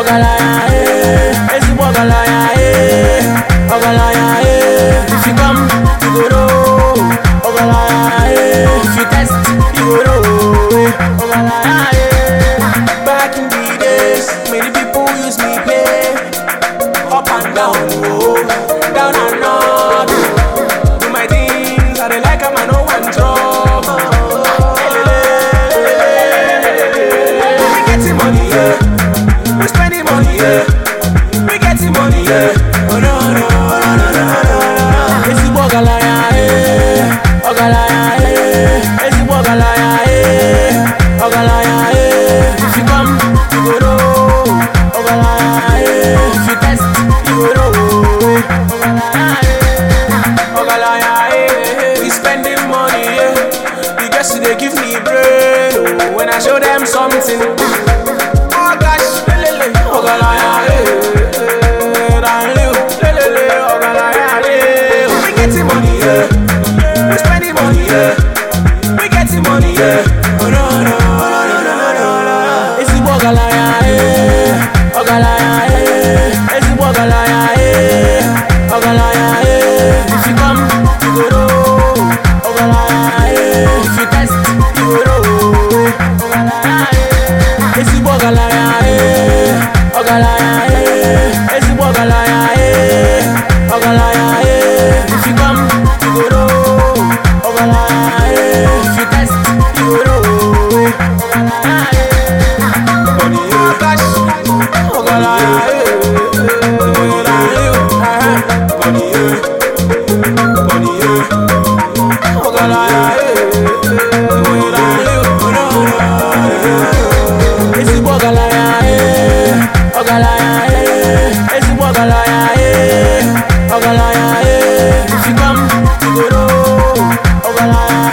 Ogalaya, eh, ezigbo ọgaranya, eh, ọgaranya, eh. If you come, you go know. Ọgaranya, eh, if you test, you go know. eh, Ọgaranya, eh. Back in the days, many people use me play. Up and down, oh, down and up. Do my things, I dey like 'em, I no want trouble. We getting money, yeah. We spending money, yeah. We getting money, yeah. Oh no, no, no, no, no, no, no. Ezigbo ọgaranya, eh. Ọgaranya, eh. Ezigbo ọgaranya, eh. Ọgaranya, eh. If you come, you go know. Ọgaranya, eh. If you test, you go know. Ọgaranya, eh. Ọgaranya, eh. We spending money, yeah. The girls they give me brain, oh. When I show them something. Oh gosh, lelele, ọgaranya, eh. Danleo, lelele, ọgaranya, eh. We getting money, yeah. We spending money, yeah. We getting money, yeah. Oh no, no, no, no, no, no, no. Ezigbo ọgaranya, eh. Ọgaranya, eh. Ezigbo ọgaranya, eh. Ọgaranya, eh. If you come, you go know. Ọgaranya, eh. If you test, you go know. Ọgaranya, eh. Ezigbo ọgaranya, eh. Ọgaranya, eh. Ezigbo ọgaranya, eh. Ọgaranya, eh. If you come, you go know. Ọgaranya, eh. If you test, you go know. Ọgaranya, eh. Money, oh gosh. Ọgaranya, eh. Danleo, eh. Money, eh. Money, eh. Ọgaranya, eh. Danleo, oh no, no, no. Ezigbo ọgaranya, eh. Ọgaranya, eh. Ezigbo ọgaranya, eh. Ọgaranya, eh. If you come, you go know. Ọgaranya,